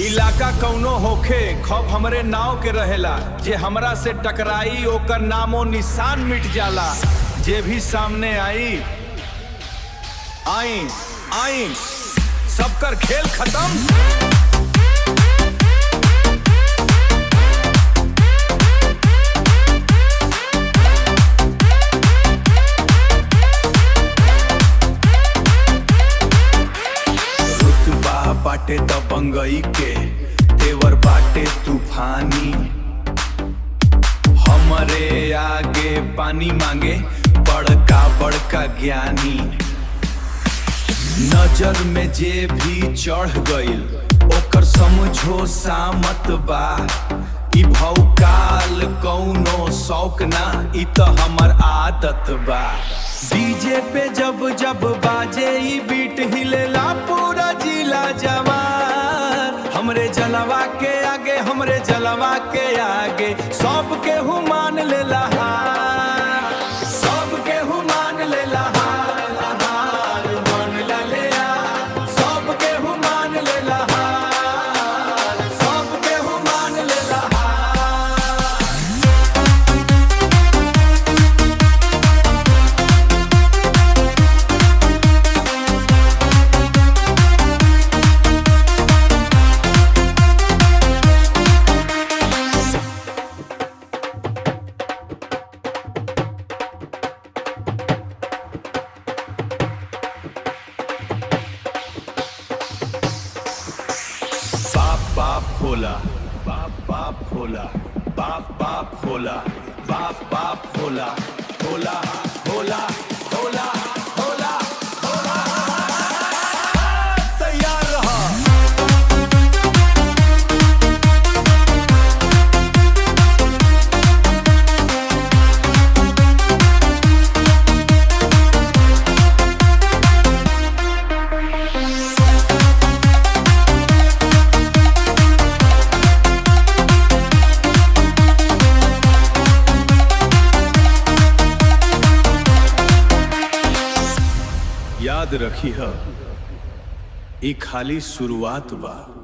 इलाका कौनो होखे खौफ हमरे नाव के रहेला जे हमरा से टकराई ओकर नामो निशान मिट जाला जे भी सामने आई आई आई सबकर खेल खत्म रुतबा बाटे दबंगई के तेवर बाटे तूफानी हमरे आगे पानी मांगे बड़का बड़का ज्ञानी नजर में जे भी चढ़ गइल ओकर समझो सामत बा ई भौकाल कौनो शौक ना ई त हमर आदत बा डीजे पे जब जब बाजे ई बीट हिलेला पूरा जिला जवान हमरे जलवा के आगे हमरे जलवा के आगे सब के हु मान लेला हार सब के हु मान लेला हार हार मान ले सब के हु मान लेला हार सब के हु मान लेला हार बाप बाप भोला बाप बाप भोला बाप बाप भोला बाप बाप भोला भोला भोला भोला भोला भोला तैयार रहा याद रखी ह ई खाली शुरुआत बा